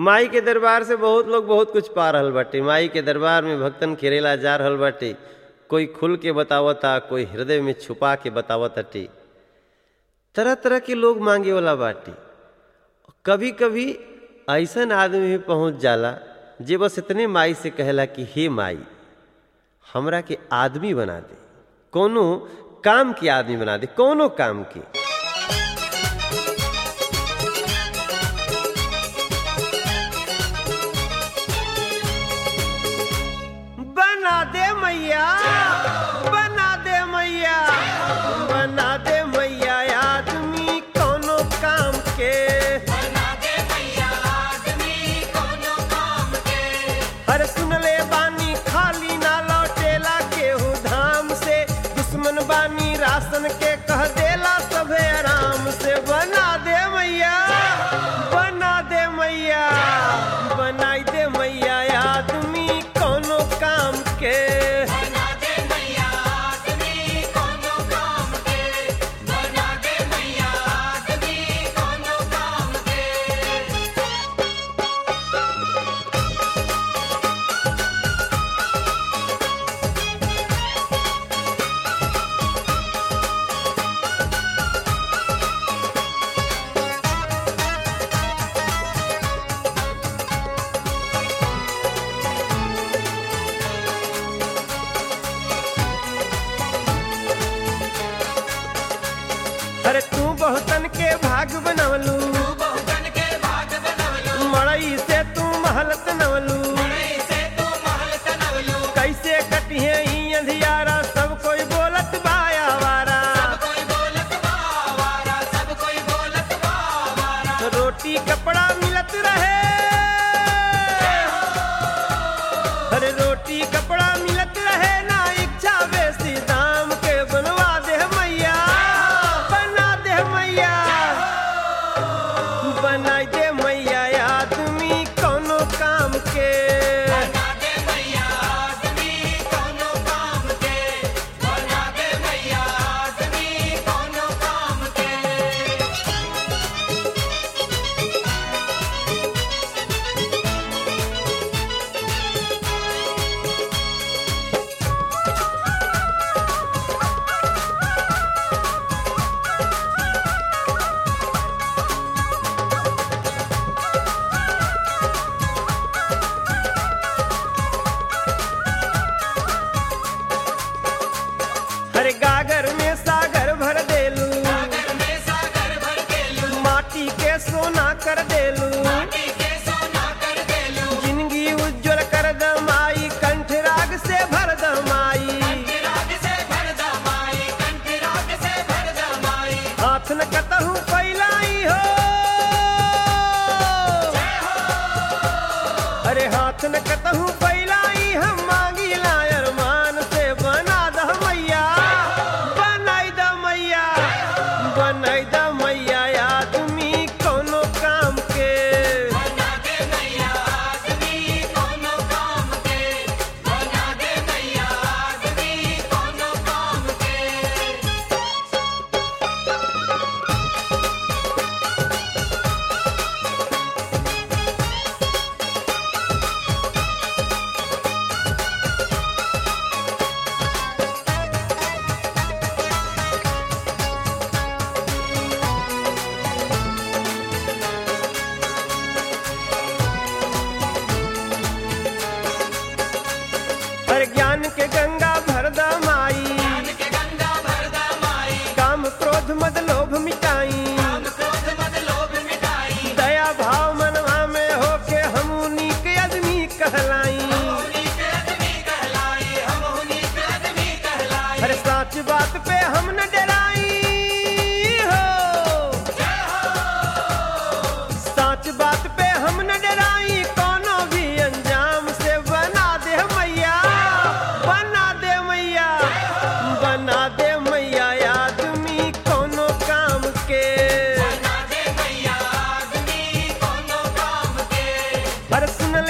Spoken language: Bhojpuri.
माई के दरबार से बहुत लोग बहुत कुछ पा रहल बाटे माई के दरबार में भक्तन खेरेला जा रहल बाटे कोई खुल के बतावता कोई हृदय में छुपा के बतावताटे तरह तरह के लोग मांगे वाला बाटे कभी कभी ऐसन आदमी भी पहुंच जाला जे बस इतने माई से कहला कि हे माई हमरा के आदमी बना दे कोनो काम के आदमी बना दे कोनो काम के बना दे मैया बना दे मैया बना दे मैया आदमी कोनो काम के हर सुन ले बानी खाली ना लौटेला केहू धाम से दुश्मन बानी राशन के कह देला सभे आराम से बना दे मैया बना दे मैया बनाई दे मैया आदमी कोनो काम के अरे तू बहुतन के भाग बनवलू मड़ई से तू महलत नवलू कैसे कटिहे ई अंधियारा सब कोई बोलत बाया वारा रोटी कपड़ा मिलत रहे अरे रोटी कपड़ा मिलत रहे ना इच्छा बेसी दाम के बनवा दे मैया बना दे मैया बनाई दे मैया आदमी कोनो काम के हरे गागर में सागर भर देलू माटी के सोना कर देलू जिंदगी उज्जवल कर दमाई कंठ राग से भर दमाई हाथ न कतहू पैलाई हो अरे हाथ न कतहू पैलाई हम मांगी लायर मान से बना द मैया बनाई द मैया बनाई द मैया आदमी कोनो काम के हर ज्ञान के गंगा भर दमाई काम क्रोध मद लोभ मिटाई दया भाव मनवा में होके हम नीक आदमी कहलाई अरे सच बात पे हम न डराई हो सच बात पे हम न डराई कोनो भी अंजाम से बना दे मैया बना दे मैया बना दे मैया आदमी कोनो काम के अरे सुन